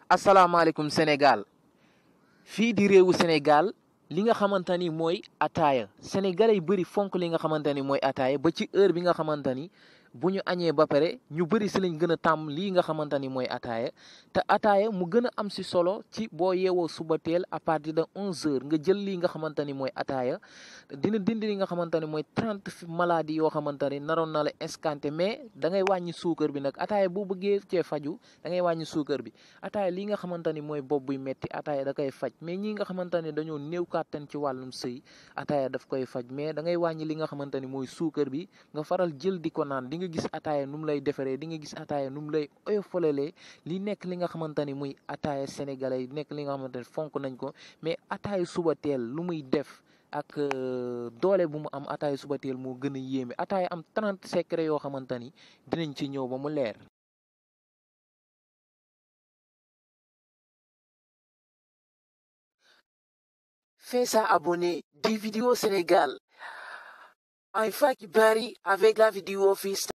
asalaamaaleykum Sénégal fii di réewu Sénégal li nga xamante ni mooy ataaya sénégalais yu bëri fonk li nga xamante ni mooy ataaya ba ci heure bi nga xamante ni bu ñu añee ba pare ñu bëri si lañ gën a tàmm lii nga xamante ni mooy ataaya te ataaya mu gën a am si solo ci boo yeewoo suba teel à partir de onze heures nga jël lii nga xamante ni mooy ataaya dina dindi li nga xamante ni mooy trente maladies yoo xamante ni naroon na la escanté mais da ngay wàññi suukar bi nag ataaya boo bëggee cee faju da ngay wàññi suukar bi ataaya lii nga xamante ni mooy bopp buy metti ataaya da koy faj mais ñi nga xamante ni dañoo néew kàttan ci wàllum sëy ataaya daf koy faj mais da ngay wàññi li nga xamante ni mooy suukar bi nga faral jël di ko naan di nga gis ataaya nu mu lay defaree di nga gis ataaya nu mu lay oyofalalee li nekk li nga xamante ni muy ataaya sénégalais nekk li nga xamante ni fonk nañ ko mais ataaya suba teel lu muy def ak doole bu mu am ataaya suba teel moo gën a yéeme ataaya am 30 secret yoo xamante ni dinañ ci ñëw ba mu leer. Fais à abonner des vidéos Sénégal. Alpha Kibari avec la vidéo Fist.